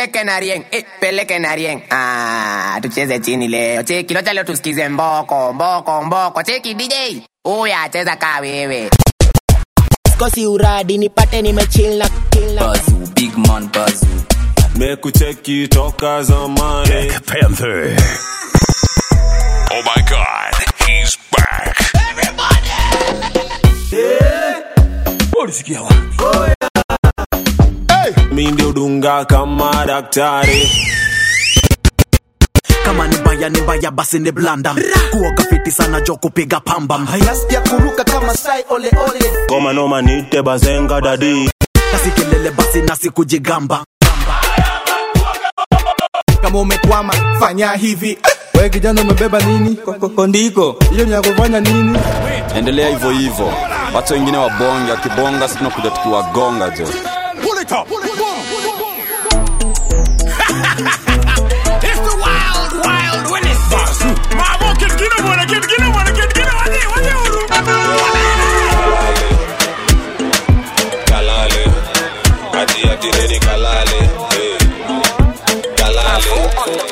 peleke na rieng eh, peleke na rieng ah, tucheze chini leo cheki locha leo tusikize mboko mboko mboko cheki dj huyu acheza kaa wewe kosi uradi nipate nimechill na chill na Bazu, big man Bazu. mekucheki toka zamani Panther. Oh my god, he's back. mi ndio dunga kama daktari kama ni mbaya ni mbaya basi ni blanda kuoga fiti sana jo kupiga pamba hayastia kuruka kama sai ole ole ngoma noma nite bazenga dadi nasi kelele basi nasi kujigamba kama umekwama fanya hivi we kijana umebeba nini Kondiko. hiyo ni ya kufanya nini Endelea hivyo hivyo. Watu wengine wabonge, akibonga sisi tunakuja tukiwagonga jo. It's the wild, wild Willis. Basu. Mamo, get get up on it, get get up on it, get get up on it. What kalale ati ati redi kalale hey. kalale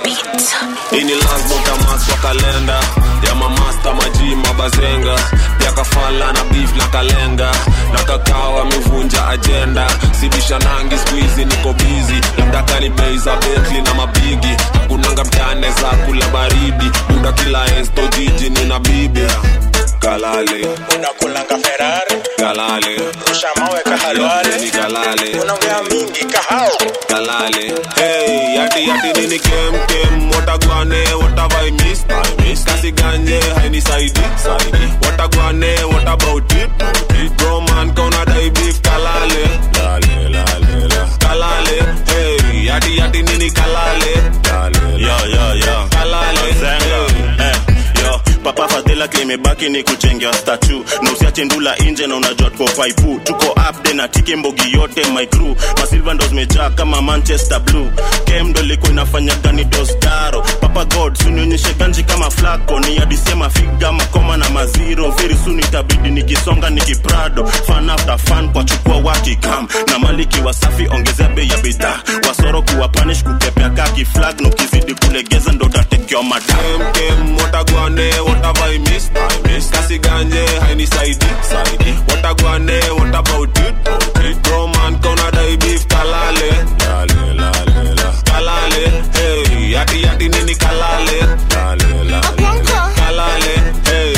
ini lasbotamas kwa kalenda ya mamasta maji mabazenga pia kafala na beef na kalenga na kakao amevunja ajenda sibisha nangi skuizi niko bizi labda kani bei za betli na mabigi kunanga mtane za kula baridi muda kila esto jiji nina bibi kalale unakulanga ferari kalale rusha mawe kahalwale ni kalale unaongea mingi kahao kalale hey yati yati nini kem kem watagwane watavai miss I miss kasi ganje haini saidi saidi watagwane what about it it bro man kauna dai beef kalale lale lale la kalale hey yati yati nini kalale lale yo yo yo kalale Zenga. Eh, yo papa fadhila kimebaki ni kuchengea statu na usiache ndula inje na unajua tuko faipu tuko upde na tiki mbogi yote my crew masilva ndo zimejaa kama manchester blue kem ndo ilikuwa inafanya gani dostaro papa god sunionyeshe ganji kama flako ni adisema figa makoma na maziro very soon itabidi nikisonga nikiprado fan after fan kwa chukua wakikam na maliki wasafi ongezea bei ya bidhaa wasoro kuwa panish kukepea kaki flag na ukizidi kulegeza ndo utatekewa madam kem kem watagwane watavai miss I miss kasi ganje haini saidi saidi watagwane what about it it bro man kauna dai beef kalale lale lale la kalale hey yati yati nini kalale lale lale kalale hey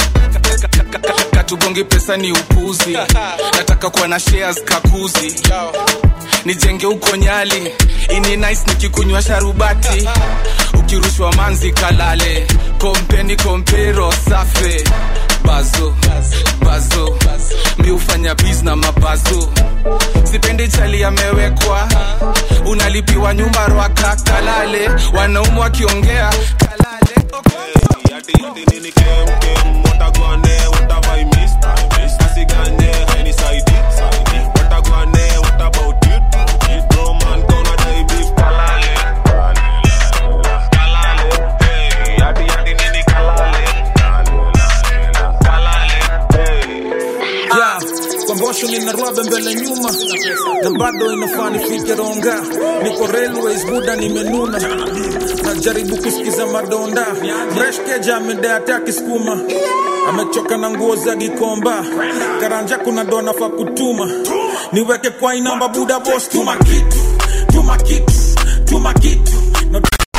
katugongi pesa ni upuzi nataka kuwa na shares kakuzi nijenge huko nyali ini nice nikikunywa sharubati ukirushwa manzi kalale kompeni kompero safe bazo bazo mi hufanya biz na mabazo sipendi chali amewekwa unalipiwa nyumba rwaka kalale wanaumu wakiongea kalale yati yati nini kem kem watagwane watavai miss I miss kasi ganje haini saidi saidi watagwane what about it it bro man kauna dai beef kalale lale lale la kalale hey yati yati nini kalale lale lale la kalale hey yeah. kwambosho nina rwabe mbele nyuma na bado inafaa nifike ronga niko railways buda nimenuna najaribu kusikiza madonda mreshkeja amedeate akisukuma amechoka na nguo za gikomba karanja kuna dona fa kutuma niweke kwa inamba buda bos tuma kitu tuma kitu tuma kitu no,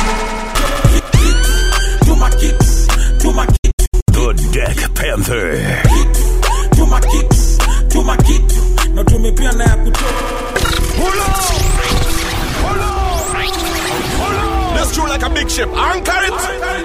tuma kitu tuma kitu The Deck Panther. tuma kitu tuma kitu na tumepia na ya kutoa Let's do like a big ship. Anchor it.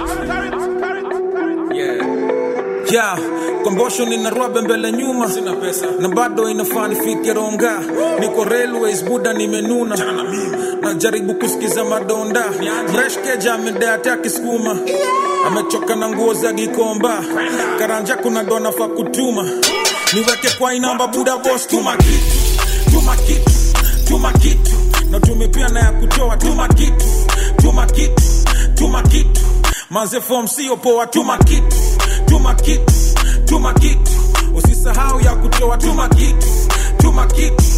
yeah. kombosho nina rwabe mbele nyuma sina pesa na bado inafaa nifike ronga niko railways buda nimenuna najaribu kusikiza madonda mreshkeja amedeate akisukuma amechoka na nguo za gikomba karanja kuna dona fa kutuma niweke kwa inamba buda bos tuma kitu tuma kitu tuma kitu na tumepia na ya kutoa tuma kitu tuma kitu tuma kitu manze fom sio poa tuma kitu tuma kitu tuma kitu usisahau ya kutoa tuma kitu tuma kitu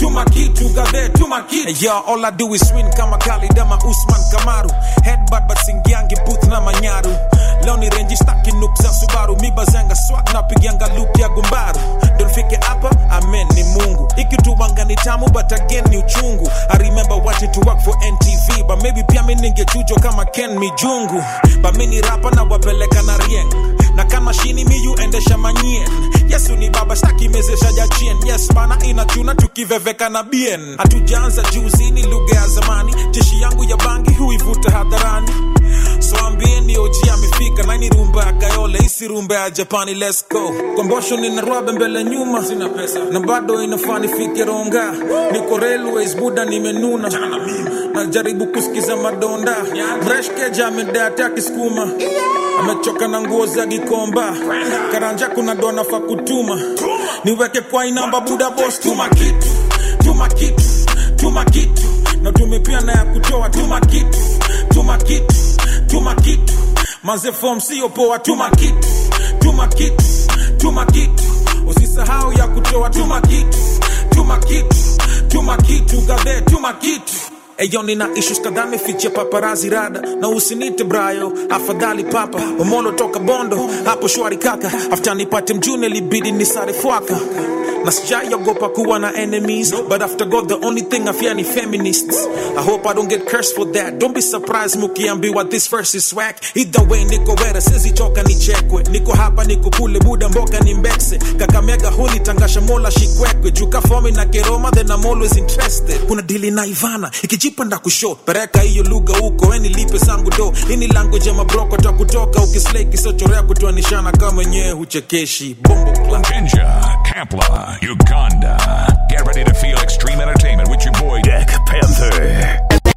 tuma kitu gadhe tuma kitu hey, yo, all I do is win kama Khalid ama Usman Kamaru headbutt but singiangi booth na manyaru leo ni renji staki nuk za Subaru mibazanga swag na pigianga loop ya gumbaru ndo nifike hapa amen ni Mungu ikituwanga ni tamu but again ni uchungu I remember wanting to work for NTV but maybe pia mi ningechujwa kama Ken Mijungu but mi ni rapa na wapeleka na rieng na kama shini miyu endesha manyien yesu ni baba staki mezesha jachien yes bana inachuna tukiveveka na bien hatujaanza juzi ni lugha ya zamani jeshi yangu ya bangi huivuta hadharani so ambieni oji amefika naini rumba ya kayole isi rumba ya japani let's go kombosho nina rwabe mbele nyuma sina pesa na bado inafaa nifike ronga niko railways buda nimenuna najaribu kusikiza madonda breshkeja amedata akisukuma amechoka na nguo za gikomba karanja kuna dona fa kutuma niweke kwa inamba buda bos tuma kitu tuma kitu tuma kitu na tumepia na ya kutoa tuma kitu tuma kitu tuma kitu maze fom sio poa tuma kitu tuma kitu tuma kitu usisahau ya kutoa tuma kitu tuma kitu tuma kitu gadhe tuma kitu Eyo nina issues kadhaa mefichia paparazi rada na usinite brayo afadhali papa omolo toka bondo hapo shwari kaka after nipate mjune libidi nisare fwaka na sijaiogopa kuwa na enemies but after god the only thing i fear ni feminists i hope i don't get cursed for that don't be surprised mukiambiwa this verse is swag either way niko wera sizichoka nichekwe niko hapa niko kule buda mboka ni mbekse kakamega huni tangasha mola shikwekwe juka fomi na keroma then i'm always interested kuna dili na ivana ikijipa nda kusho pereka hiyo lugha huko weni lipe zangu do ini language ya mabroko ta kutoka ukislei kisochorea kutoanishana kama wenyewe huchekeshi bombo club Ninja, Kampla, Uganda. Get ready to feel extreme entertainment with your boy Deck Panther.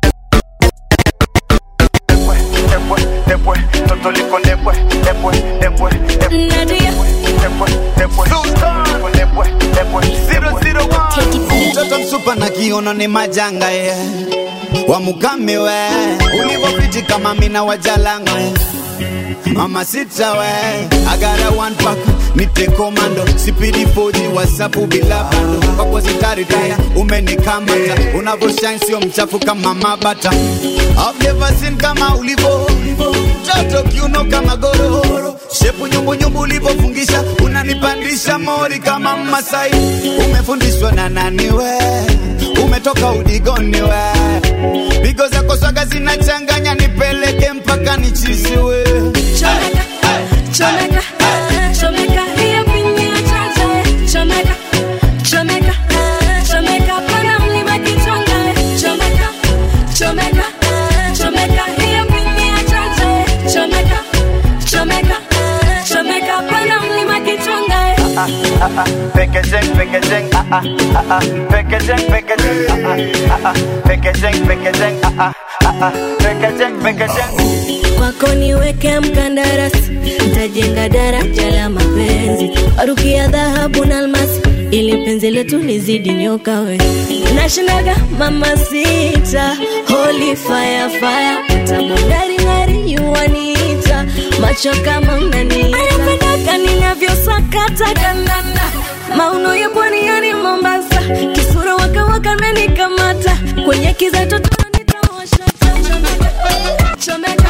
mtoto msupa na kiono ni majanga ye wamukame we ulivopiti kama mina wajalanga ye mama sita we agara one pack nite komando sipidi foji wasapu bila bando kwako sitaritaya umenikamata unavoshine sio mchafu kama mabata I've never seen kama ulivo mtoto kiuno kama gororo shepu nyumbunyumbu ulivofungisha unanipandisha mori kama masai umefundishwa na nani we umetoka udigoni we pigo zako swaga zinachanganya nipeleke mpaka nichisiwe Chomeka, chomeka, chomeka, hiyo pinya chacha. Chomeka, chomeka, chomeka, pana mlima kichonga. Chomeka, chomeka, chomeka, hiyo pinya chacha. Chomeka, chomeka, chomeka, pana mlima kichonga. Packaging, packaging, ah ah ah ah. Packaging, packaging, ah ah ah ah. Packaging, packaging, ah ah ah ah. Packaging, packaging. kwako niweke mkandarasi ntajenga daraja la mapenzi warukia dhahabu na almasi ili penzi letu lizidi nyoka we nashindaga mama sita holy fire fire tamungaringari yuwaniita macho kama mnaniita anapendaka ninavyosakata kandanda mauno ya pwani yani mombasa kisura wakawaka menikamata kwenye kiza totoro nitawasha chomeka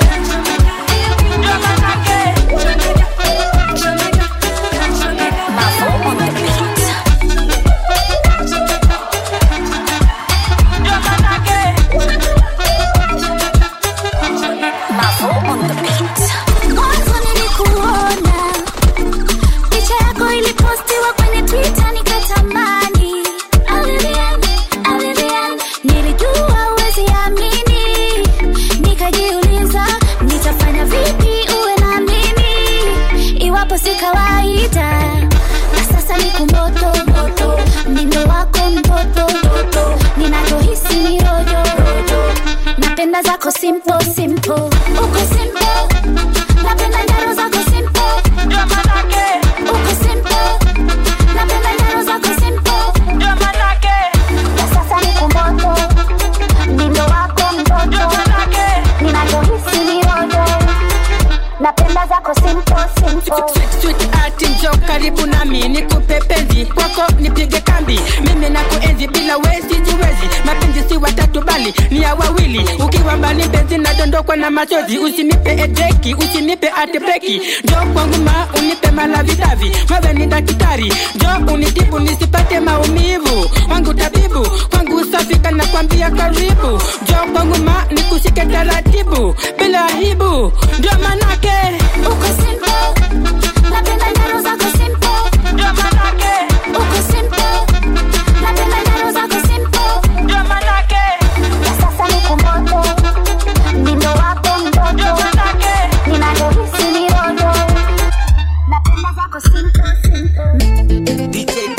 Mwanzo nilikuona picha yako ilipostiwa kwenye Twitter nikatamani. Alilian, alilian, nilijua huwezi amini. Nikajiuliza nitafanya vipi uwe na mimi iwapo si kawaida. Na sasa niko moto moto, mdindo wako mtoto ninachohisi ni rojo napenda zako simple simple, uko simple napenda njaro zako simple uko simple napenda njaro zako simple na sasa niko moto mdindo wako mtoto ninachohisi ni rojo napenda zako simple simple ati njo karibu nami nikupe penzi kwako nipige kambi mimi na kuenzi wawili ukiwa mbali mpenzi nadondokwa na machozi usinipe edeki usinipe atepeki jo kwangu ma unipe malavidavi wewe ni daktari jo unitibu nisipate maumivu wangu tabibu kwangu safika na kwambia karibu jo kwangu ma nikushike taratibu bila aibu ndio manake uko simple napenda nyaro zako simple ndio manake uko simple napenda nyaro zako simple ndio manake ya sasa ni kumoto ndindo wako mtoto ndio manake ninavyohisi ni rojo napenda zako simple simple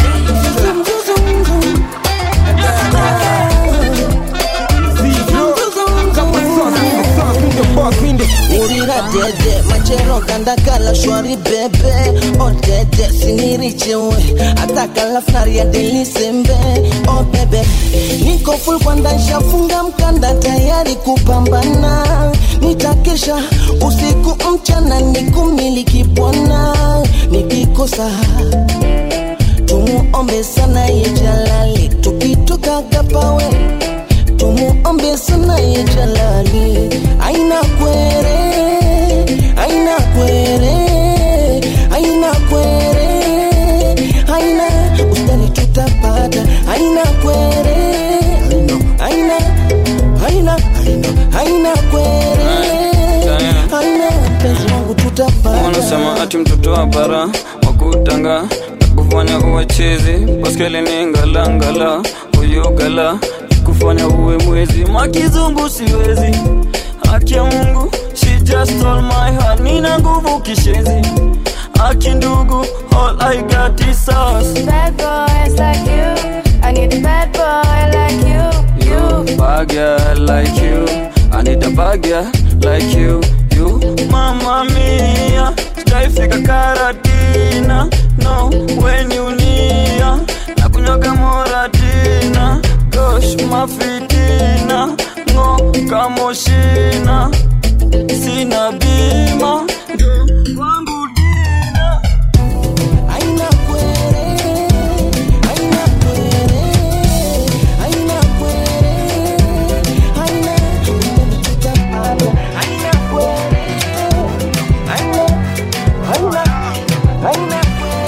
urira dede machero kandakala shwari bebe odede sinirichewe atakala flari ya delisembe o bebe niko full kwanda nshafunga mkanda tayari kupambana nitakesha usiku mchana nikumiliki bwana nikikosa tumuombe sana ye jalali tukitoka kapawe tumuombe sana ye jalali aina kwere aina kwere aina kwere aina ustani tutapata aina kwere aina aina aina aina kwere aina mpenzi wangu tutapata wanasema ati mtoto wa bara wakutanga kufanya uwe chizi baskeli ni ngalangala uyugala kufanya uwe mwezi makizungu siwezi haki ya mungu she just stole my heart nina nguvu kishezi haki ndugu all i got is us Bad boys like you. I need a bad boy like you. you bad girl like you i need a bad girl like you you mama mia sijaifika karatina no when you nia na kunyoka moratina gosh mafitina ngo kamoshina sina bima kwangu dina aina kwere aina kwere aina kwere aina tutapata aina kwere aina aina aina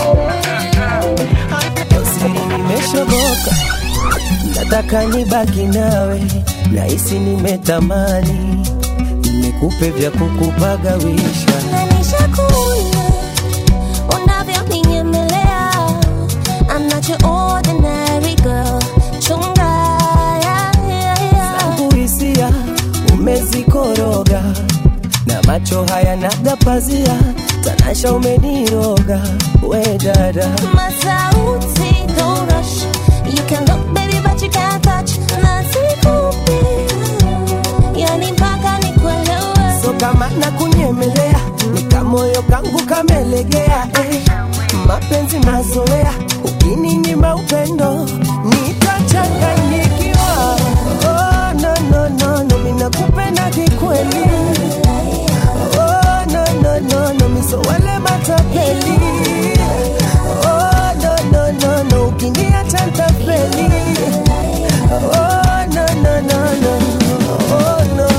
kwere siri nimeshoboka nataka nibaki nawe nahisi nimetamani nikupe vya kukupagawisha Nishakuona unavyoninyemea. I'm not your ordinary girl. Chunga, yeah, yeah, yeah. zangu hisia umezikoroga na macho haya naga pazia tanasha umeniroga we dada Masauti, don't rush. You can look, baby, but you can't touch. Nasikupi, yani mpaka nikuelewe. so kama na kunyemelea ni kamoyo kangu kamelegea eh. mapenzi mazoea ukininyima upendo nitachanganyikiwa oh, no, no, no, no, minakupenda kikweli oh, no, no, no, no, misowale matapeli oh, no, no, no, no, ukiniacha ntafeli oh, no, no, no, no, oh, no.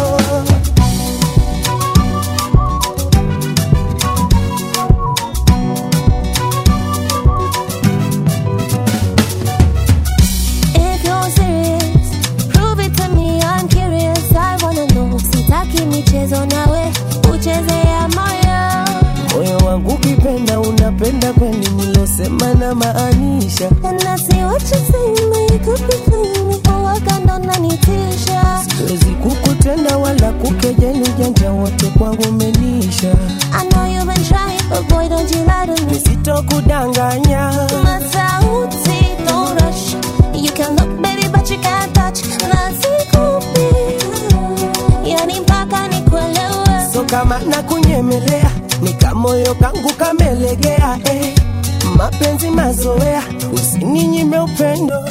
If you're serious, prove it to me. I'm curious. I wanna know. Sitaki michezo nawe, ucheze ya moyo. moyo wangu ukipenda unapenda kweli nilosema na maanisha And I see what you're saying, but you could be feeling me. Oh, I got no nanitisha. siwezi kukutenda wala kukejeli ujanja wote kwangu umenisha I know you've been trying, but boy, don't you lie to me. nisitokudanganya Masauti, don't rush. You can look, baby, but you can't touch. Nasikupi, yani mpaka nikuelewe. so kama na kunyemelea ni kamoyo kangu kamelegea eh. mapenzi mazoea usininyime upendo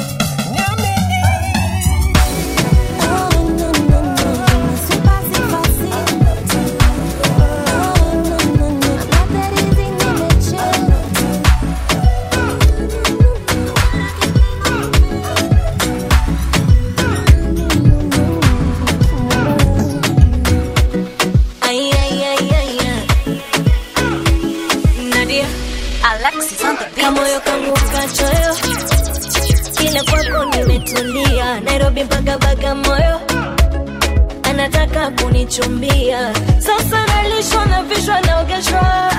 kauteka moyo anataka kunichumbia sasa nalishwa na vishwa naogeshwa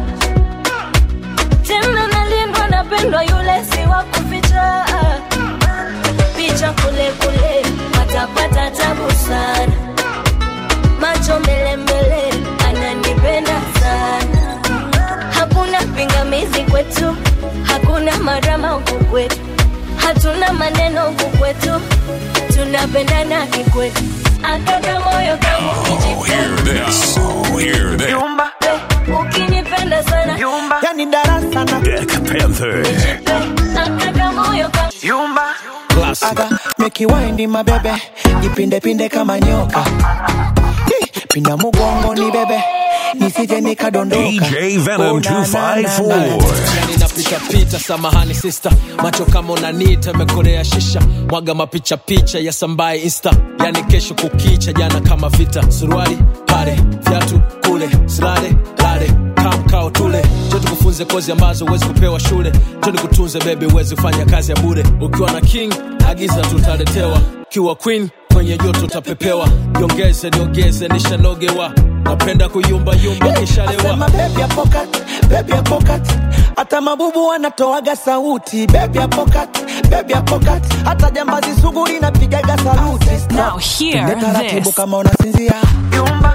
tena nalindwa napendwa yule si wa kuficha picha kule kule watapata tabu sana macho mbele mbele ananipenda sana hakuna pingamizi kwetu hakuna marama huku kwetu hatuna maneno huku kwetu tunapendana kikwetu akaka moyo kangu Hear this. Oh, hear this. ukinipenda sana yani darasa na Deck Panther. akaka moyo kangu aga mekiwaindi mabebe jipindepinde kama nyoka Hi, pinda mugongo ni bebe nisije nikadondoka DJ Venom Oh, na, na, na, na. 254. yani napitapita samahani sista macho kama unanita mekorea shisha mwaga mapicha picha ya sambaye insta yani kesho kukicha jana kama vita suruali pale viatu kule silale lale kamkao tule jo tukufunze kozi ambazo huwezi kupewa shule jo nikutunze bebi huwezi kufanya kazi ya bure ukiwa na king agiza tutaletewa kiwa queen kwenye joto utapepewa jongeze niongeze nishanogewa napenda kuyumbayumba kishalewa Sema baby ya pocket, baby ya pocket. Hata mabubu wanatoaga sauti baby ya pocket, baby ya pocket. Hata jambazi sugu linapigaga saluti Now hear Nenda taratibu this. kama unasinzia Yumba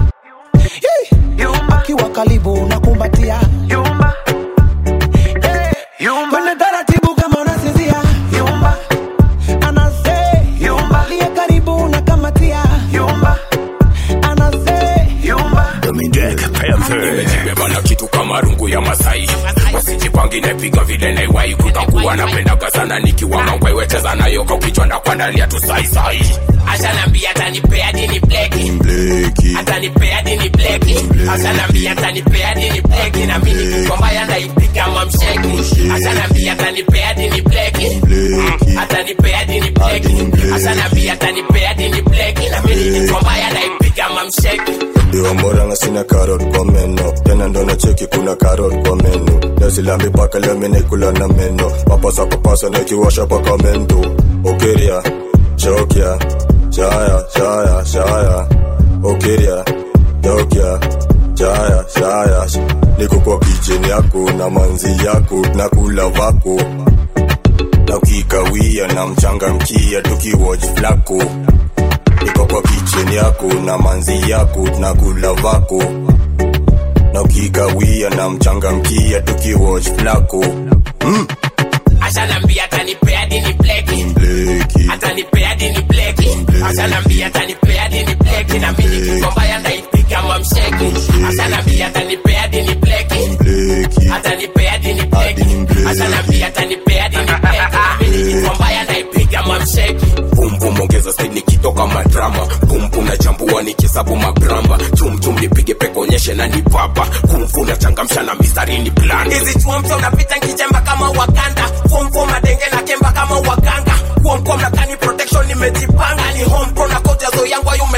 Yumba Kiwa karibu unakumbatia Yumba Yumba Kwenda taratibu kama unasinzia Yumba Anase Yumba Liye karibu unakamatia Yumba Anase Yumba Deck Panther. Nimebeba na kitu kama rungu ya Masai, wasijipangi napiga vile naiwai, kutakuwa napendaga sana nikiwa mangwai, wecheza nayo kwa kichwa na kuandalia tu sai sai. Ashanambia atanipea dini bleki, atanipea dini bleki, ashanambia atanipea dini bleki, na mimi nikikomba yanaipiga mamsheki, ashanambia atanipea dini bleki, atanipea dini bleki, ashanambia atanipea dini bleki, na mimi nikikomba yanaipiga mamsheki. diwa moranga sina karot kwa meno tena ndo na cheki kuna karot kwa meno nazilambi paka leo minaikula na meno mapasa kupasa na ikiwasha paka mendo okeria chokia shaya shaya shaya okeria chokia shaya shaya niko kwa kicheni yako na manzi yako na kula vako na ukikawia na mchanga mkia tukiwatch flako niko kwa kicheni yako na manzi yako na kula vako na ukikawia na mchangamkia tukiwatch flako mm. ashanambia atanipea dini bleki atanipea dini bleki ashanambia atanipea dini bleki na mimi nikikomba yanaipiga mamsheki ashanambia atanipea dini bleki atanipea dini bleki ashanambia atanipea dini bleki na mimi nikikomba yanaipiga mamsheki bumbum ongeza speed nikitoka madrama bumbum na chambua nikisabu magramba chumchum nipige pekonyeshe na nipapa kumfu na changamsha na mistari ni plan hizi chuamcha unapita nkijemba kama wakanda fomfo madenge na kemba kama waganga kuomkom na kani protection nimejipanga ni home pro na kojazo yangu ayo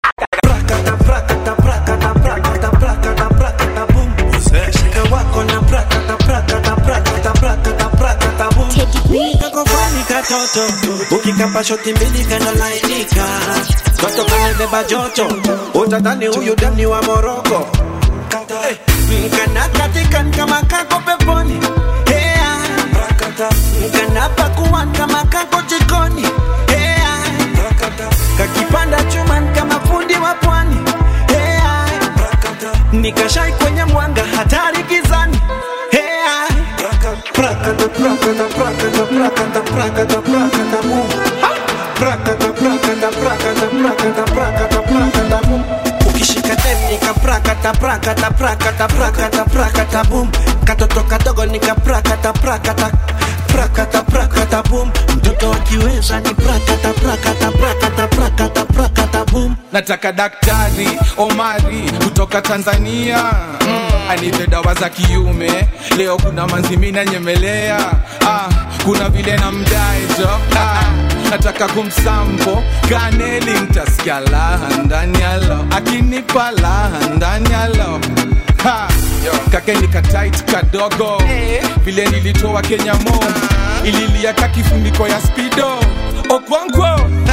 kakofani katoto ukikapa shoti mbili kanalainika toto kamebeba joto utadhani huyu dani wa moroko kanakatikan kama kako peponi Hea. kanapakuan kama kako jikoni Hea. kakipanda chuman kama fundi wa pwani Hea. nikashai kwenye mwanga hatari gizani Hea. Prakata, prakata, prakata, prakata, prakata, prakata, boom. Ha! Prakata, prakata, prakata, prakata, prakata, prakata, boom. ukishika dem nika prakata prakata prakata prakata prakata boom katoto kadogo nika prakata prakata prakata prakata boom mtoto akiweza ni prakata prakata prakata prakata prakata boom nataka daktari omari kutoka tanzania mm, anipe dawa za kiume leo kuna manzimina nyemelea ah, kuna vile na mdaejo ah, nataka kumsampo kaneli ntasikia laha ndani yalo akinipa laha ndani yalo Ha, kakeni katait kadogo vile nilitoa kenya mo ililia ka kifuniko ya spido okwankwo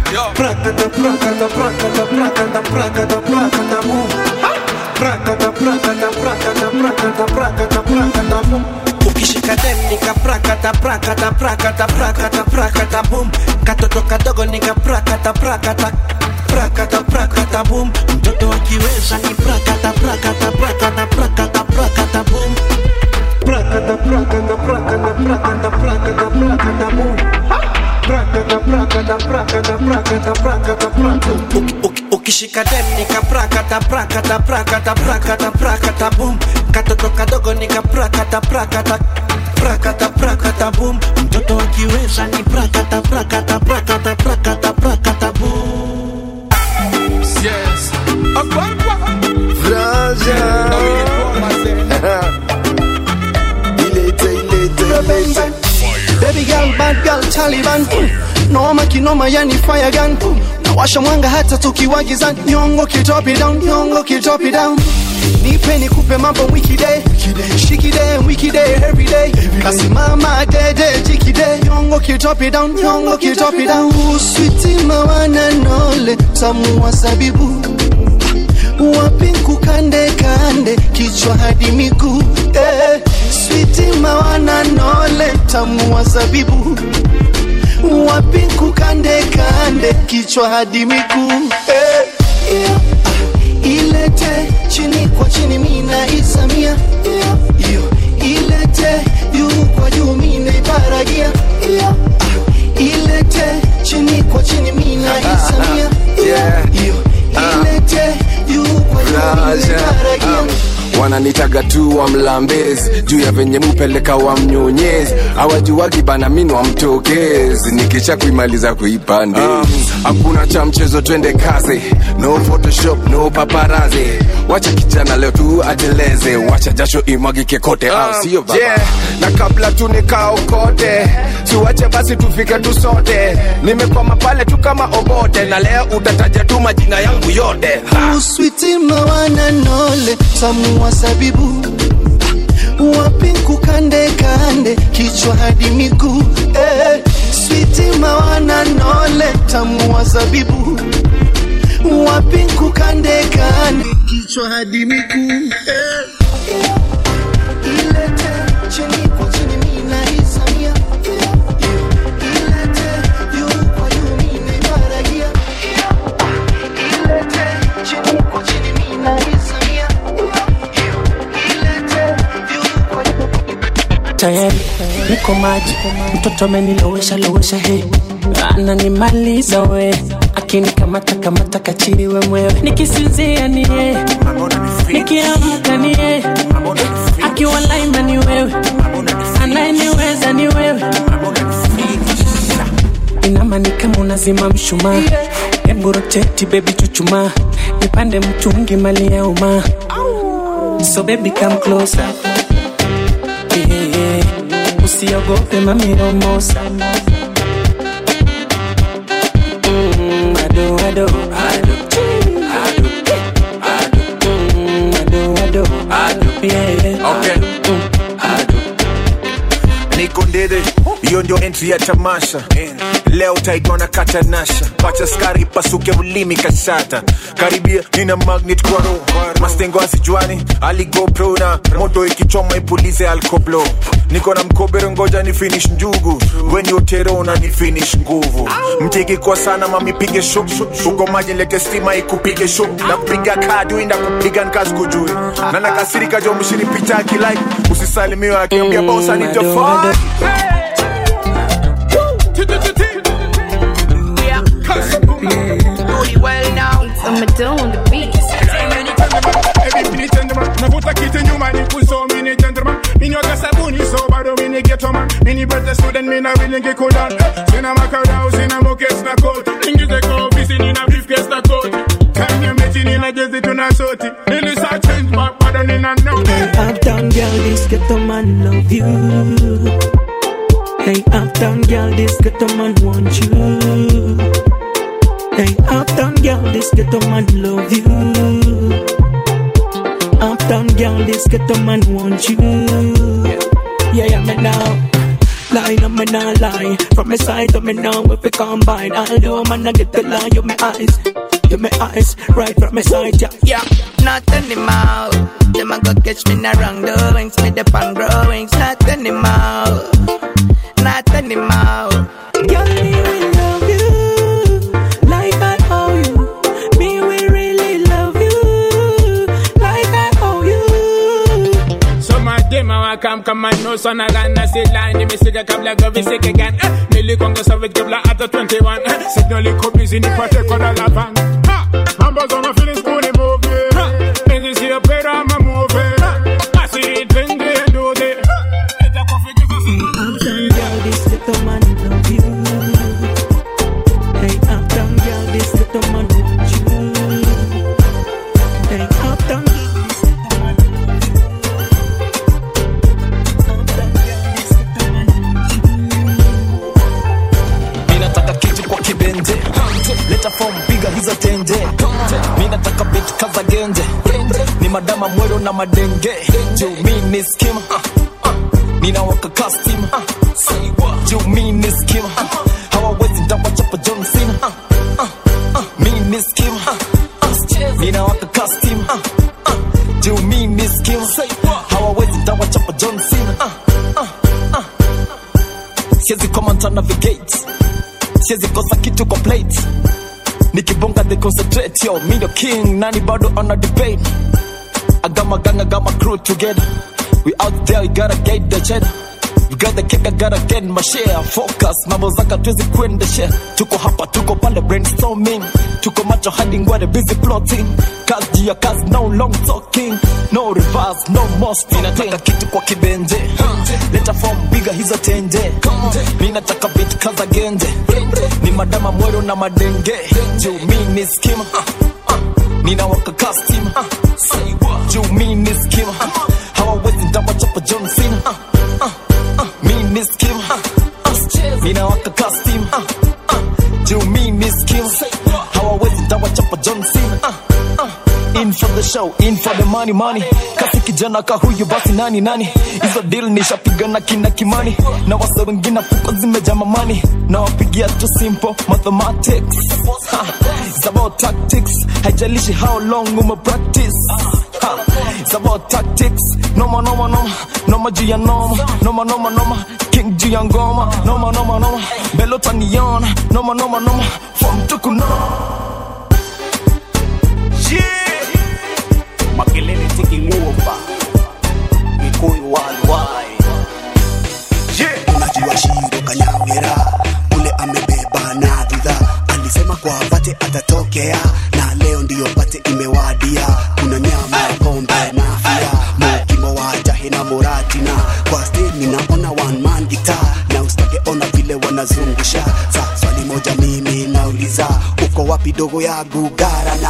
Prakata, prakata, prakata, prakata, prakata, prakata, boom. Prakata, prakata, prakata, prakata, prakata, prakata, boom. Ukishika dem nika prakata, prakata, prakata, prakata, prakata, boom. Katoto kadogo nika prakata, prakata, prakata, prakata, boom. Mtoto akiweza ni prakata, prakata, prakata, prakata, prakata, boom. Prakata, prakata, prakata, prakata, prakata, prakata, boom. Prakata, prakata, prakata, prakata, prakata, prakata. Uki- uki- Ukishika dem nika prakata, prakata, prakata, prakata, prakata, boom. Katoto kadogo nika prakata, prakata, prakata, prakata, boom. Mtoto akiweza ni prakata, prakata, prakata, prakata, prakata, boom. Yes. Baby girl, bad girl, Taliban Noma kinoma yani fire gun Nawasha mwanga hata tukiwa gizani Nyongo kitopi down, nyongo kitopi down Nipe nikupe mambo wiki day Shiki day, wiki day, every day Kasimama dede, jiki day Nyongo kitopi down, nyongo kitopi down Sweetie mawana nole, tamu wa sabibu wapinku kande kande kichwa hadi miguu eh, switi mawana nole tamu wa zabibu wapinku kande kande kichwa hadi miguu eh, yeah, ah, ilete chini kwa chini mina isamia yeah, iyo ilete juu kwa juu mina ibaragia yeah, ah, ilete chini kwa chini mina isamia yeah, iyo ilete juu kwa juu mina ibaragia wananitaga tu wa mlambezi juu ya venye mupeleka wa mnyonyezi awajuwagi bana mini wa mtokezi nikisha kuimaliza kuipande hakuna cha mchezo twende kazi no photoshop no paparazi wacha kijana leo tu ateleze wacha jasho imwagike kote au sio baba yeah. na kabla tu nikaokote siwache basi tufike tu sote nimekwama pale tu kama obote na leo utataja tu majina yangu yote ha. uswiti mawana nole tamu wa sabibu wapinku kande kande kichwa hadi miguu eh, switi mawana nole tamu wa zabibu wapinku kande kande kichwa hadi miguu eh. Ilete chini kwa chini mina isamia Ilete juu kwa juu mina ibaragia Ilete chini kwa chini mina isamia tayari niko maji mtoto amenilowesha lowesha he ananimaliza we akinikamata kamata kachiriwe mwewe nikisinzia ni ye nikiamka ni ye akiwa laima ni wewe anayeniweza ni wewe inamani kama unazima mshumaa hebu roteti bebi chuchuma nipande mtungi mali ya umaa so baby come closer yeah, yeah. usiogope mamiromosa mm, ado ado ado ado mm, ado ado ado yeah, yeah. Okay. niko ndede hiyo ndio entry ya tamasha leo taigona katanasha pacha skari pasuke ulimi kashata karibia nina magnet kwa roho mastengo asijuani aligopro na moto ikichoma ipulize alkoblo niko na mkobero ngoja ni finish njugu weni otero na ni finish nguvu mtiki kwa sana mami pige shuk uko maji lete stima ikupige shuk na kupiga kadi inda kupiga nkazi kujui na nakasirika jo mshini picha akilike usisalimiwe akiambia bosa ni tofauti navuta kiti nyuma ni kuso mini gentleman minyoga sabuni so bado mini ghetto man mini birthday student mina vilingi kudan sina makarau sina mokes na koti ingize kwa ofisi nina briefcase na koti kanya mechi nina jezi tuna soti nilisa change back bado nina note Uptown girl, this ghetto man love you. Hey, uptown girl, this ghetto man want you. Hey, uptown girl, this ghetto man love you. Uptown girl, this ghetto man want you. Yeah, yeah, me now. Line up, me not lie. From my side to me now, if we combine, although man, I get the line, you my eyes. You my eyes, right from my side, yeah. Yeah, not anymore. Them a go catch me in the wrong doings, me the pan growings. Not anymore, not anymore. Girl, me will love you like I owe you. Me will really love you like I owe you. Some of them a come come and know son a gun a say line me sick a kabla go vi sick again eh, Nili kongo savage kabla after 21 eh, Signal iko busy ni pate kona la van Ha! Numbers on my feelings kuni movie Ha! Niggas see a better I'm a movie Ha! I see it when they do it Uptown girl, this little man love you. Hey, uptown girl, this little man want you. Hey, uptown minataka kitu kwa kibenje leta fom piga hizo tenje minataka bit kaza genje ni madama mwero na madenge juu mi ni skima ninawaka kastima juu mi ni skima hawawezi ndawachapa john cena mi ni skima ninawaka kastima juu mi ni skima hawawezi ndawachapa john cena siwezi komanta navigate siwezi kosa kitu kwa plate nikibonga they concentrate yo mi ndo king nani bado ana debate agama gang agama crew together we out there we gotta get the cheddar We got the kick, I gotta get my share Focus, mambo zaka tuwezi kuenda share Tuko hapa, tuko pale brainstorming Tuko macho hadi ngware busy plotting Kazi juu ya kazi, no long talking No reverse, no more stopping Ninataka kitu kwa kibenje Leta form biga hizo tenje Mi nataka beat kaza genje Ni madama mwero na madenge Juu mi ni skima Ninawaka custom Juu mi ni skima Hawawezi ndawachapa John Cena mi ni skim ninawaka kastim juu mi ni skim hawawezi ndawachapa john cena in for the show in for the money money kasi kijana ka huyu basi nani nani hizo deal nishapigana kina kimani na wase wengine fuko zimeja mamani na wapigia tu simple mathematics ha, it's about tactics haijalishi how long ume practice ha, it's about tactics noma noma noma noma juu ya noma noma noma noma king juu ya ngoma noma noma noma belota niona noma noma noma from tukunoma makelele tiking'uopa gikuyu walwai unajua shiro kanyawera ule amebeba na dhudha alisema kwa pate atatokea na leo ndiyo pate imewadia kuna nyama ya pombe na fia mokimo wa jahe na moratina kwa steni naona one man gita na usitake ona vile wanazungusha sa swali moja mimi nauliza uko wapi dogo ya gugarana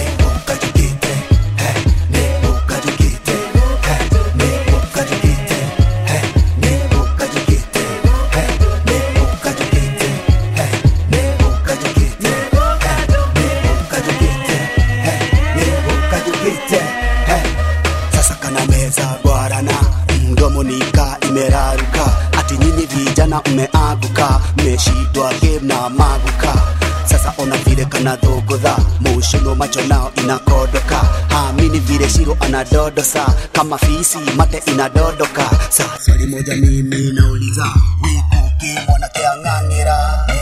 sasa kana meza bwarana mdomo nika imeraruka ati nyinyi vijana mmeaguka mmeshidwa game na maguka sasa ona vile kana dhogodha mushuno macho nao inakodoka hamini vile shiro anadodosa kama fisi mate inadodoka sa swali moja mimi nauliza wikuki mwanakeang'ang'ira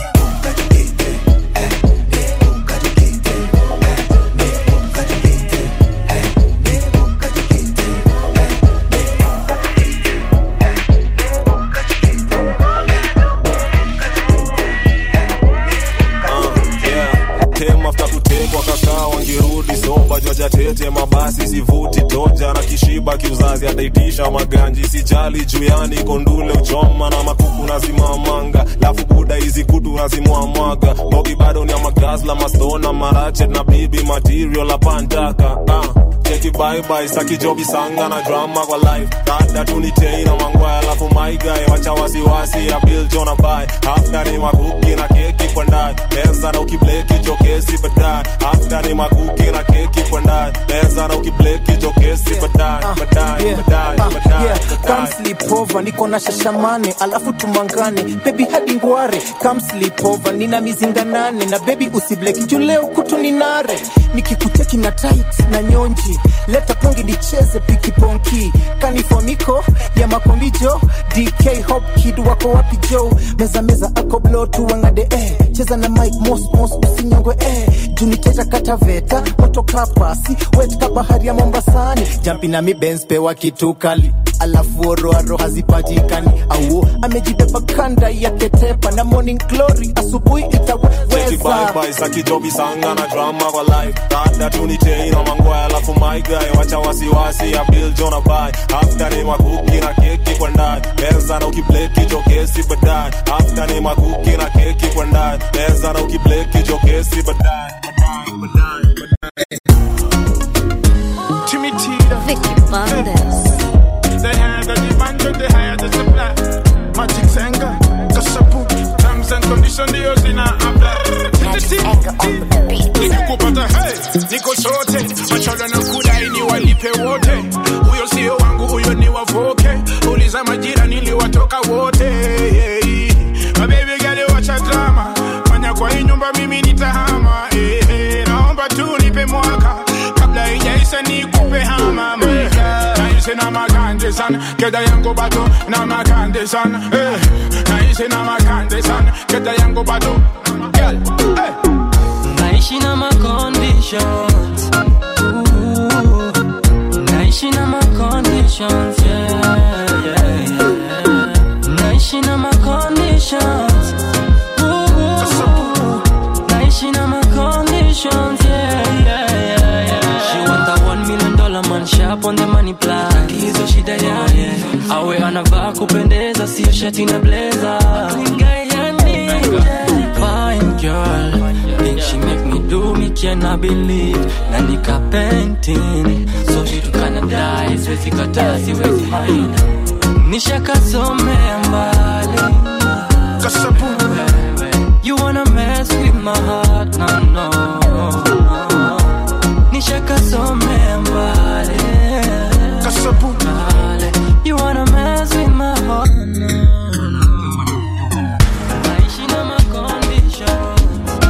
tem after kutekwa kakaa wangirudi soba jwaja tete mabasi sivuti toja na kishiba kiuzazi ataitisha maganji sijali juyani kondule uchoma na makuku nazimamanga lafu buda hizi kutu nazimwamwaga bogi bado ni amagazla mastona marachet na bibi material apantaka ah. cheki bye saki jobi sanga na drama kwa life dada tunitei na mangwaya alafu maigae wacha wasiwasi ya bill jona bai after ni makuki na keki kwa ndani meza na ukibleki jokesi baadaye after ni makuki na keki kwa ndani meza na ukibleki jokesi baadaye baadaye baadaye, Ah, baadaye, yeah. baadaye. Come sleep over, niko na shashamane alafu tumangane bebi hadi ngware Come sleep over, nina mizinga nane na bebi usibleki juu leo kutu ni nare nikikuteki na tight na nyonji leta pongi nicheze pikiponki kanifomiko ya makombijo dk hop kid wako wapi jo meza meza ako blo tuwangade eh. cheza na mike mos mos usinyongwe eh. juniteta kataveta moto kapasi wet ka bahari ya mombasani jampi na mibens pewa kitu kali alafu oroaro hazipatikani au amejibeba kanda yake tepa na morning glory asubuhi Cheki itaweza bye bye saki jobi sanga na drama kwa life Dada tunite ina mangwaya alafu my guy wacha wasiwasi ya Bill Jona bye After ni makuki na keki kwa ndani Meza na ukibleki jokesi baadaye After ni makuki na keki kwa ndani Meza na ukibleki jokesi baadaye Timmy Tita. Vicky Bandes. The higher the demand, the higher the supply. Magic Senga, Kasapu. Terms and conditions, the Osina apply. Nikikupata hey, niko sote machola na kudai ni walipe wote. Huyo sio wangu, huyo ni wavoke. Uliza majira niliwatoka wote. Hey, mababy girl, wacha drama. Fanya kwa hii nyumba mimi nitahama. Hey, hey, naomba tu nipe mwaka kabla ijaisha nikupe hama mweka. Naishi na makande sana, keda yangu bado na makande sana. Eh, naishi na makande sana, keda yangu bado. Girl, eh. naishi na ma conditions Ooh, naishi na ma conditions yeah, yeah, yeah. naishi na ma conditions Ooh, naishi na ma conditions yeah, yeah, yeah, yeah. she want a one million dollar man sharp on the money plan hizo shida yake awe anavaa kupendeza sio shati na blazer fine girl think she make me do me cannot believe na nika painting so she tukana die siwezi kataa siwezi mind nishakasomea mbali Kasapu. you wanna mess with my heart no no nishakasomea mbali Kasapu. you wanna mess with my heart naishi na ma conditions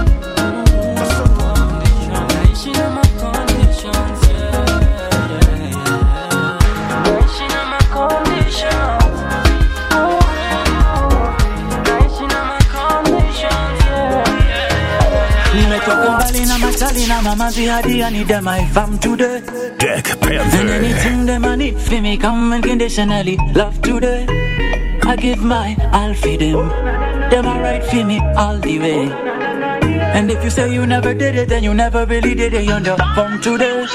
naishi na ma conditions yeah, yeah, yeah. naishi na ma conditions naishi na ma conditions yeah, yeah, nimetoka mbali na machali na mamazi hadi I need them I fam today Deck And Panther. anything them I need for me come unconditionally love today I give my all for them Them I right for me all the way And if you say you never did it then you never really did it You're the from today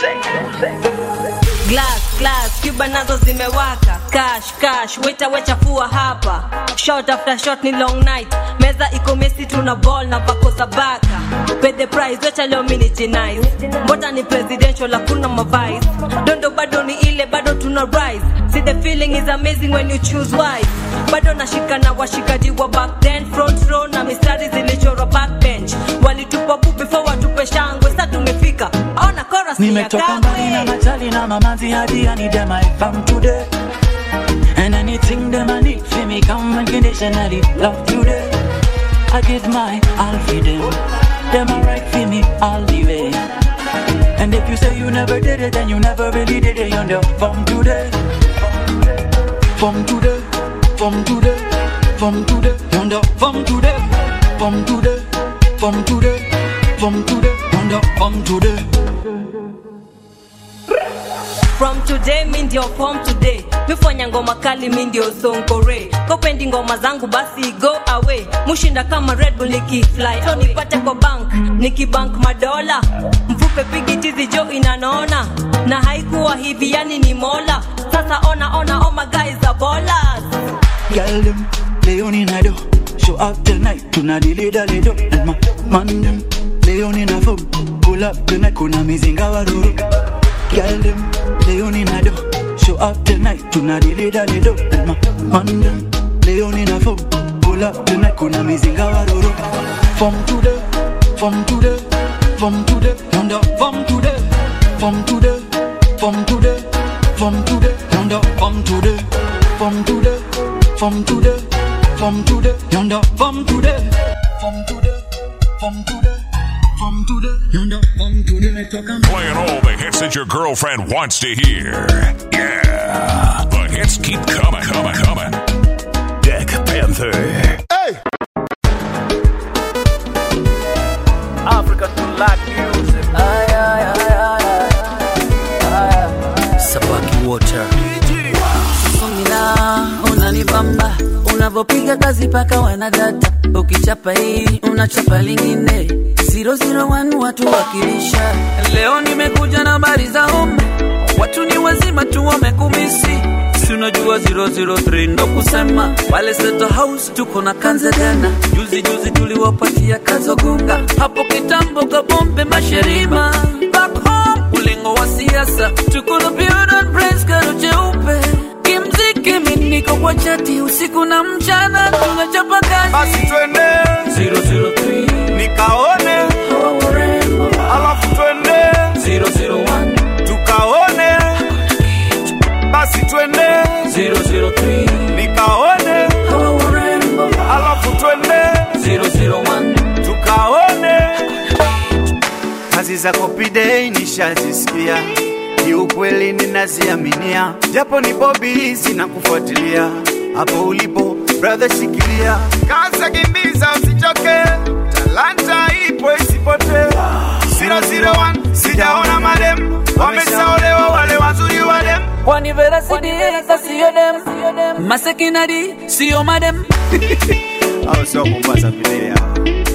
glass glass cuba nazo zimewaka cash cash weta wechafua hapa shot after shot ni long night meza iko mesi tuna ball na pakosa baka pay the price wecha leo mini jinais mbota ni presidential hakuna mavice dondo bado ni ile bado tuna rise see the feeling is amazing when you choose wife bado nashika na washikaji wa back then front row na mistari zilichorwa backbench walitupa bu before watupe shangwe sa tumefika ona chorus ni ya nimetoka mbali na kangwe machali na mamazi hadi I need them I fam today And anything them I need for me come unconditionally love today I give my all for them Them I right for me all the way And if you say you never did it then you never really did it You're the from today From today From today From today You're the from today From today From today From today You're the from today from today mi ndio form today mifanya ngoma kali mi ndio sonkore kopendi ngoma zangu basi go away mushinda kama red bull nikifly so nipate kwa bank nikibank madola mfupe pigitizi jo inanona na haikuwa hivi yani ni mola sasa ona ona oh my guys are ballers Girl them, Leon in a do Show up tonight, tuna dili dali do And my man them, Leon in a phone Pull up tonight, kuna mizinga waruru Girl them, Leon in a do Show up tonight, tuna dili dali do And my man them, Leon in a phone Pull up tonight, kuna mizinga waruru From today, from today, from today Yonder, from today, from today, from today, from today Yonder yonder from today, from today, from today, from today, yonder from today, from today, from today, from today, yonder from today. Me talk and Playing all the hits that your girlfriend wants to hear. Yeah. The hits keep coming, coming, coming. Deck Panther. Hey! African black music. Ay, ay, ay, ay, ay, ay. Sabaki Water. Songila unanibamba unavyopiga kazi paka wanadata ukichapa hii unachapa lingine 001 watu wakilisha leo nimekuja na habari za umma watu ni wazima tu wamekumisi si unajua 003 ndo kusema wale Seto house tuko na kanzedana juzi juzi tuliwapatia kazogunga hapo kitambo kabombe masherima back home ulingo wa siasa tuko na build praise karo cheupe kimziki mimi niko kwa chati usiku na mchana tunachapa kazi basi twende 003 nikaone hawa warembo alafu twende 001 tukaone basi twende 003 nikaone hawa warembo alafu twende 001 tukaone kazi za Copidei nishazisikia, kiukweli ninaziaminia, japo ni bobi sina kufuatilia hapo ulipo brother, shikilia kaza kimbiza usichoke talanta ipo isipote 001 sijaona madem wameshaolewa wale wazuri wadem kwani vera sidiesa siyo dem masekinadi siyo madem au sio Mombasa vile hao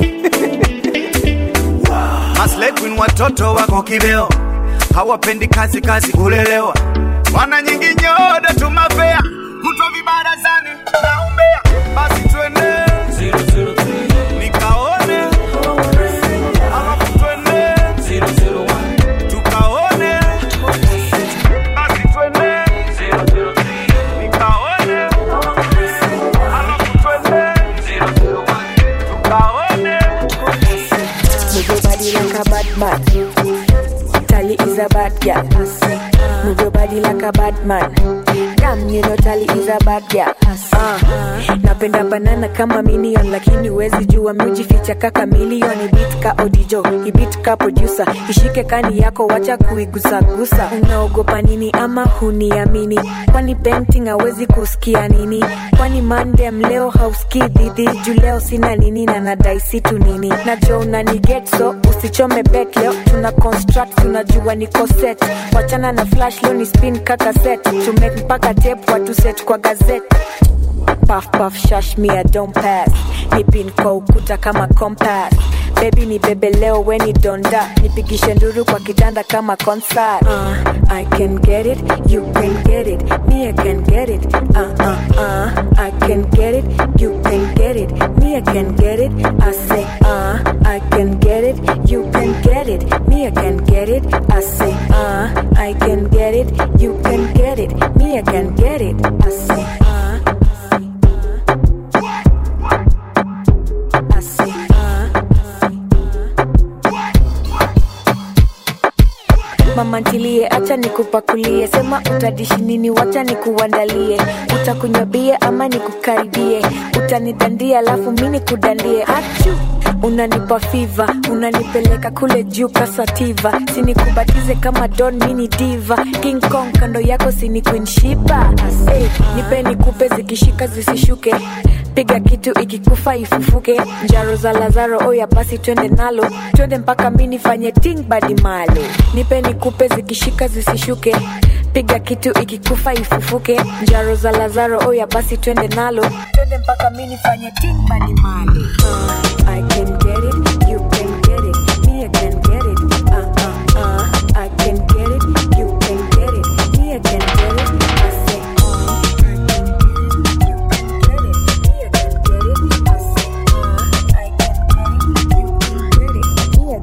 Maslay Queen watoto wako kibeo, hawapendi kazi kazi kulelewa, wana nyingi nyoda tumafea kutwa vibarazani na umbea basi twende 003 nikaone alafu twende 001 tukaone basi twende 003 nikaone alafu twende 001 tukaone Move your body like a bad man. Tally is a bad girl. Move your body like a bad man. Damn, you know Tally is a bad girl. Uh, napenda banana kama minion lakini wezi jua miujificha kaka milioni bit ka odijo ibit ka producer ishike kani yako wacha kuigusagusa unaogopa nini ama huniamini kwani painting hawezi kusikia nini kwani mandem leo hausikii dhidhi juu leo sina nini na nadai situ nini najo unaniget so usichome bet leo tuna construct tunajua niko set wachana na flash leo ni spin kaka set tumake mpaka tape watu set kwa gazeti puff puff shash me I don't pass nipin kwa ukuta kama compass baby ni bebe leo weni donda nipigishe nduru kwa kitanda kama concert uh, I can get it you can get it me I can get it uh uh uh I can get it you can get it me I can get it I say uh I can get it you can get it me I can get it I say uh I can get it you can get it me I can get it I say uh I say uh mama ntilie acha nikupakulie sema utadishi nini wacha nikuandalie utakunywa bie ama nikukaribie utanidandia alafu mi nikudandie achu unanipa fiva unanipeleka kule juu kasativa sinikubatize kama don mini diva king kong kando yako sini queen shiba hey, nipe nikupe zikishika zisishuke piga kitu ikikufa ifufuke njaro za lazaro oya basi twende nalo twende mpaka mi nifanye ting badi malo nipe nikupe zikishika zisishuke piga kitu ikikufa ifufuke njaro za lazaro oya basi twende nalo twende mpaka mi nifanye ting badi malo uh, I can get it, you can get it, me I can get it. Uh, uh, uh, I can get it, you can get it, me I can get it. I say, uh, I can get it, you can get it, me I can get it. I say, uh, I can get it, you can get it, me I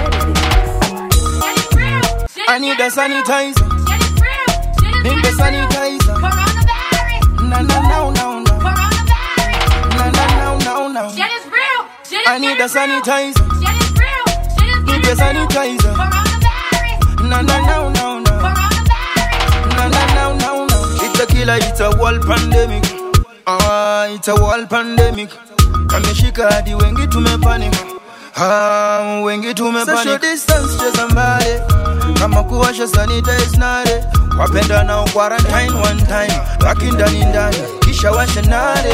can get it. I need a sanitizer. Need the sanitizer. Na na na na na. Na na na na na. I need a sanitizer. Need the sanitizer. Na na na na na. Na na na na na. is a killer, it's a world pandemic. Ah, it's a world pandemic. Kameshika hadi wengi tumepanic. Ah, wengi tumepanic. Social distance cheza mbali. Kama kuwasha sanitize nare. Wapenda nao quarantine one time. Laki ndani ndani. Kisha washa nare.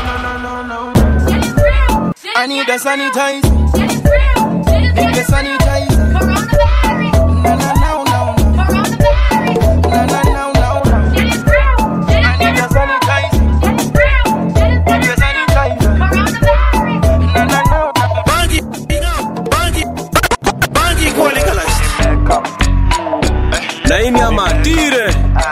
I need a sanitizer. Need a sanitizer. Na na na na. Na na na na. I need a sanitizer. Need a sanitizer. Na na na. Bangi, bangi, bangi kwa legalize. laini ya matire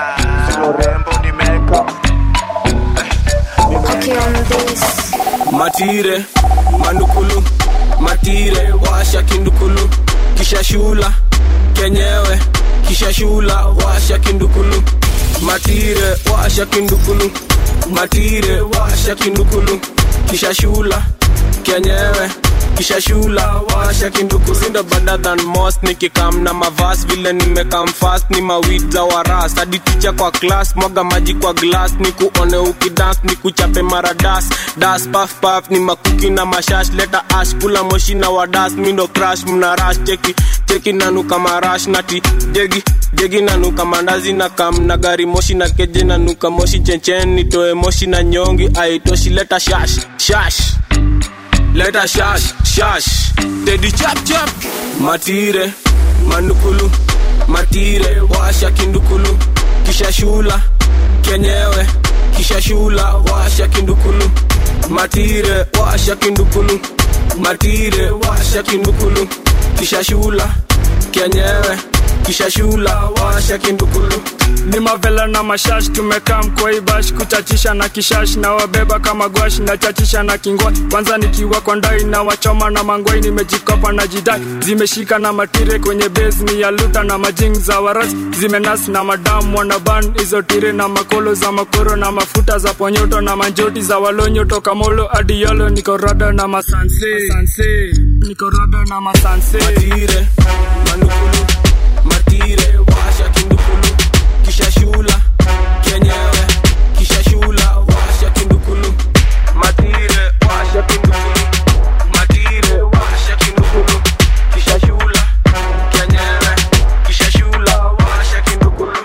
matire mandukulu matire washa kindukulu kisha shula kenyewe kisha shula washa kindukulu matire washa kindukulu matire washa kindukulu kisha shula kenyewe kisha shula washa kinduku sinda better than most nikikam na mavas vile nimekam fast ni mawid za waras hadi ticha kwa class mwaga maji kwa glass ni kuone ukidance ni kuchape maradas das paf paf ni makuki na mashash leta ash kula moshi na wadas mindo crash mna rush cheki cheki nanuka marash nati jegi jegi nanuka mandazi na kam na gari moshi na keje nanuka moshi chenchen nitoe moshi na nyongi aitoshi leta shash shash leta shash shash dedi chap chap matire manukulu matire washa kindukulu kisha shula kenyewe kisha shula washa kindukulu matire washa kindukulu matire washa kindukulu kisha shula kenyewe kisha shula washa kindukulu ni mavela na mashash tumekaa mkoibash kuchachisha na kishash na wabeba kama gwash na chachisha na kingwa kwanza nikiwa kwa ndai na wachoma na mangwai nimejikopa na jidai zimeshika na matire kwenye base ni ya luta na majing za waras zimenas na madamu wanaban hizo tire na makolo za makoro na mafuta za ponyoto na manjoti za walonyo toka molo hadi yolo niko rada na masanse Masanse. niko rada na masanse matire manukulu matire washa kindukulu kisha shula kenyewe kisha shula washa kindukulu matire washa kindukulu matire washa kindukulu kisha shula kenyewe kisha shula washa kindukulu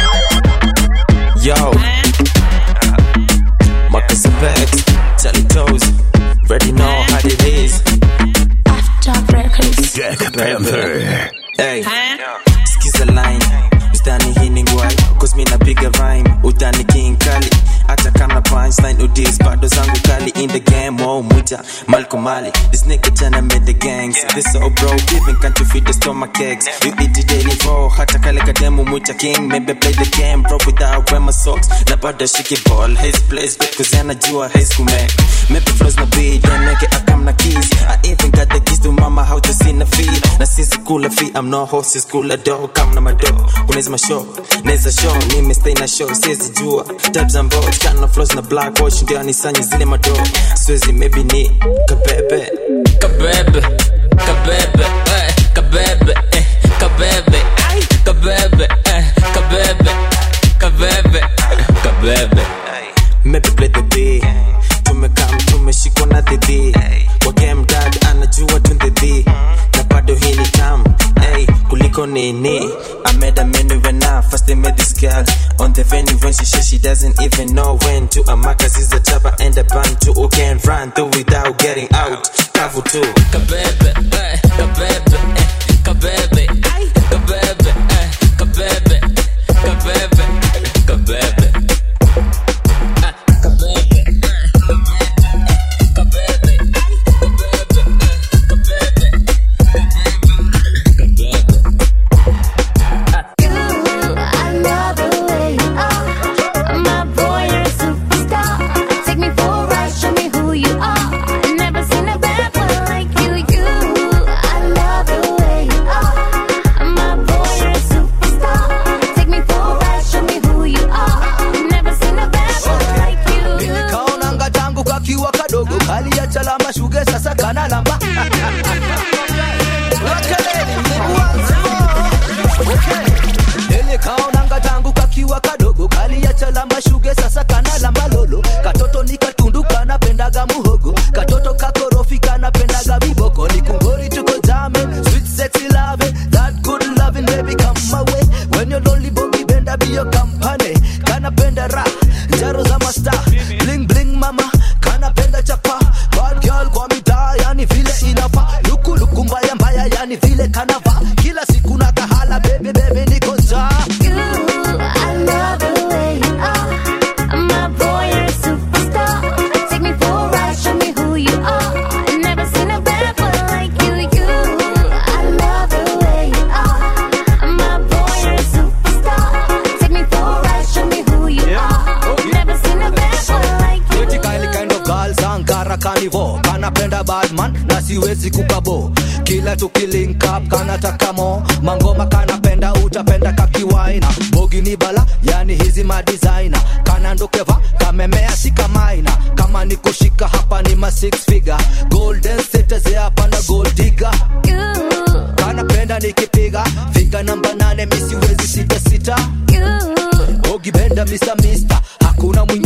Yo, Marcus Apex, Charlie Toes, ready know how it is. Jack Panther. Hey, skiza line, ustani hii ni ngwai, cause mi napiga rhyme, utani king kali, hata kama punchline udis, bado zangu kali in the game, oh muta, Malcolm Ali, this nigga tryna made the gangs, this so bro, giving can't you feed the stomach eggs, you eat it daily raw, hata kale kademu muta king, maybe play the game, bro without wear my socks, na bado shiki ball, his place, bet cause anajua high school man, maybe flows na beat, then make it akam na keys, I even got the keys to mama how to see na feed, na sisi kula fee, I'm no host, is kula dog, come na mado, kunaweza mashow, naweza show, nime stay na show, siwezi jua, tabs and boards, kana flows na black watch, ndio anisanye zile mado, siwezi maybe ni kabebe, kabebe kabebe eh, kabebe eh, kabebe ai kabebe eh, kabebe kabebe kabebe maybe play the beat, tumekam tumeshikwa na dhidi, kwa game dad anajua tundhidi, na bado hii ni tam, hey, kuliko nini, I made a menu when I first I met this girl on the venue when she said she doesn't even know when to Amakas is a chopper and a band to who can run through without getting out, kavu too. kabebe eh, kabebe eh, kabebe ai kabebe eh, kabebe kabebe kabebe Ah, kabebe eh, kabebe ai kabebe eh, kabebe kabebe I love the way you are. My boy, you're a superstar. Take me for a ride, show me who you are. Never seen a bad boy like you. You, I love the way you are. when you're lonely bogi benda be your company kanapenda ra jaro za masta bling bling mama kanapenda chapa bad girl kwa mitaa yani vile inafa luku luku mbaya mbaya yani vile kanava kila siku na kahala bebe bebe niko za I love the way you are. My boy, you're a superstar. Take me for a ride, show me who you are. Never seen a bad boy like you, you. I love the way you are. My boy, you're a superstar. Take me for a ride, show me who you are. Never seen a bad boy like you. Pretty Kylie kind of girl Sankara Carnival kanapenda badman na siwezi kukabo kila tukilink up kanataka mo mangoma kanapenda utapenda kakiwaina bogi ni bala yani hizi madesigner kanandokeva kamemea sikamaina kama ni kushika hapa ni ma six figure golden status hapa na gold digger kanapenda nikipiga figa namba nane misiwezi sita sita bogi benda mr mister hakuna mwingine